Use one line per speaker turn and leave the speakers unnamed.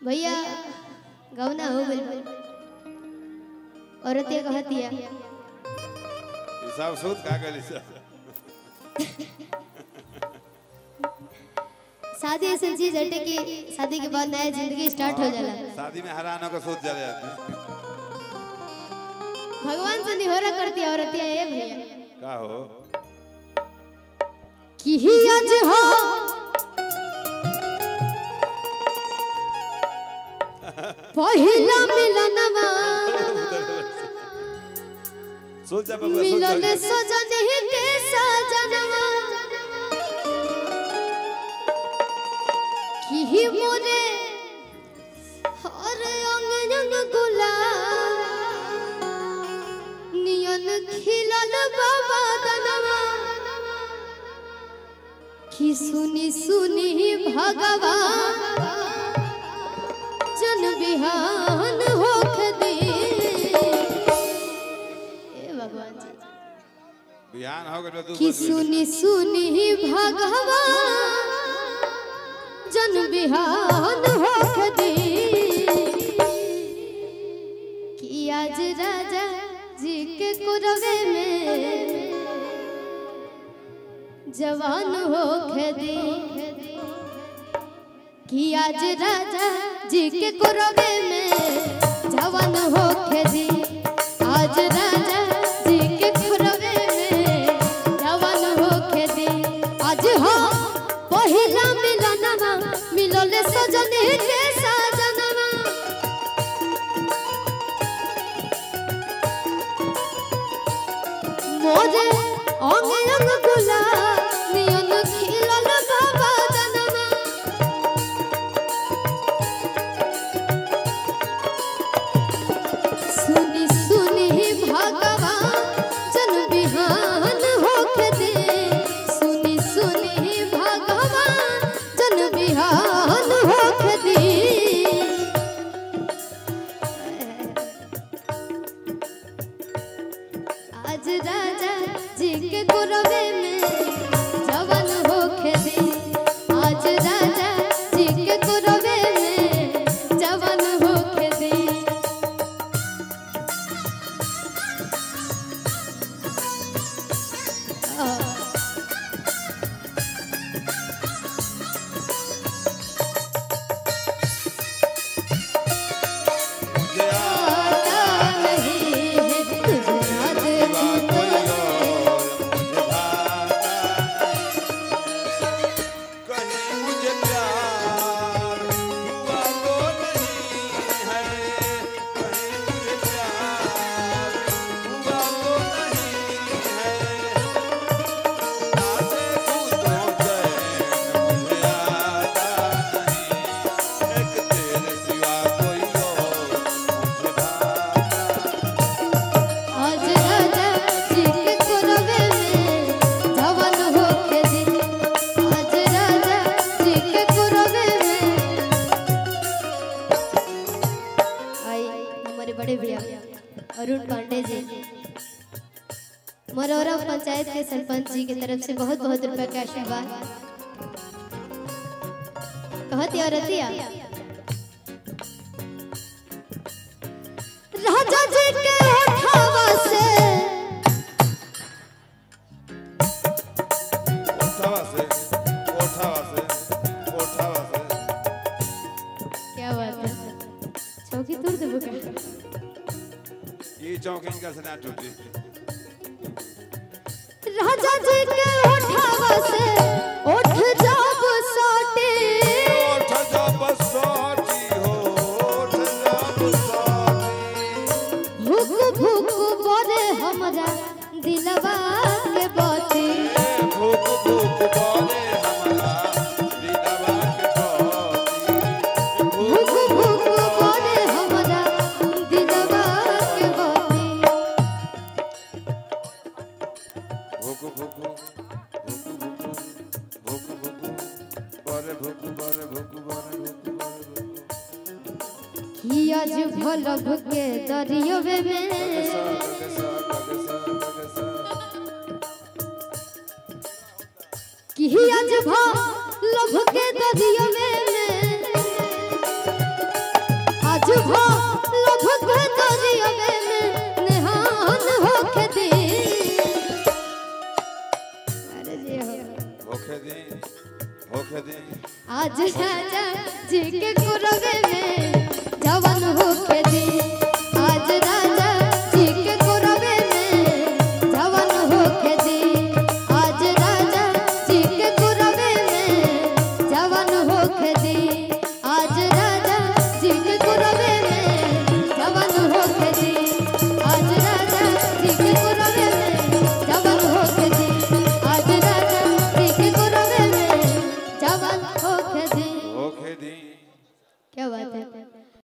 भैया गौना हो गइल औरतिया कहतिया
ये सब सूद का गली से
शादी ऐसी चीज हटे कि शादी के बाद नया जिंदगी स्टार्ट हो जाला
शादी में हरानों का सूद चले जाते हैं
भगवान से निहोरा करती है औरतिया ए भैया
का हो
कि ही आज हो पहिला मिलनवा
सूद जब बबुआ सूद
मिलल
चले
सजन ही के सजनवा कि ही मोरे हर अंग अंग गुलाब नियन खिलल बाबा दनवा कि सुनी सुनी भगवान जन बिहान होख दे ए भगवान जी
बिहान हो गए तू
कि सुनी सुनी भगवान जन बिहान होख दे कि आज राजा जी के कुरवे में जवान होख दे कि आज राजा जी के कुरवे में जवान होख दे आज राजा जी के कुरवे में जवान होख दे आज हो पहिला मिलनवा मिलले सजने के सजनवा मोरे अंग अंग गुलाब नियन खिलल बाबा दनवा सुनी सुनी भगवान जन बिहान होख दे सुनी सुनी भगवान जन बिहान होख दे आज राजा जी के गुरवे में जवान होख दे आज राजा जी के गुरवे में जवान होख दे
मुझे
आता नहीं है तुझे याद
आवा
भी
कोई
तो
और मुझे भाता नहीं। कहीं मुझे प्यार हुआ तो नहीं है कहीं मुझे प्यार हुआ तो नहीं है ना देखूं तो चैन मुझे आता नहीं एक तेरे सिवा कोई और मुझे भाता
आज राजा जी के कुरवे में जवान होके दे आज राजा जी के कुरवे में आई हमारे बड़े भैया अरुण पांडे जी मरौरा पंचायत के सरपंच जी की तरफ से बहुत बहुत रुपए का आशीर्वाद कहती औरतिया राजा जी के उठावा से
ओठावा से ओठावा से ओठावा से
क्या बात है चौकी तोड़ देबो क्या
ये चौक इनका से ना टूटी
राजा जी के उठावा से उठ जाब सोटे
ओठ जब सोची हो ओठ जब सोची
भूख भूख बोले हमरा दिलवा के बाती
भूख भूख बोले हमारा दीदावा के छोटी
भूख भूख बोले हमरा दिलवा के बाती
भूख भूख भूख भूख भूख भूख बोले भूख बोले भूख बोले भूख बोले भूख
कि आज भलब के दरियोवे में
सा गग सा गग सा गग सा
कि आज भलब के दरियोवे में आज हो लोभ के दरियावे में निहान होके दी अरे जी हो
होखे दी होखे दी
आज राजा जी के कुरवे में जवन होके दी आज राजा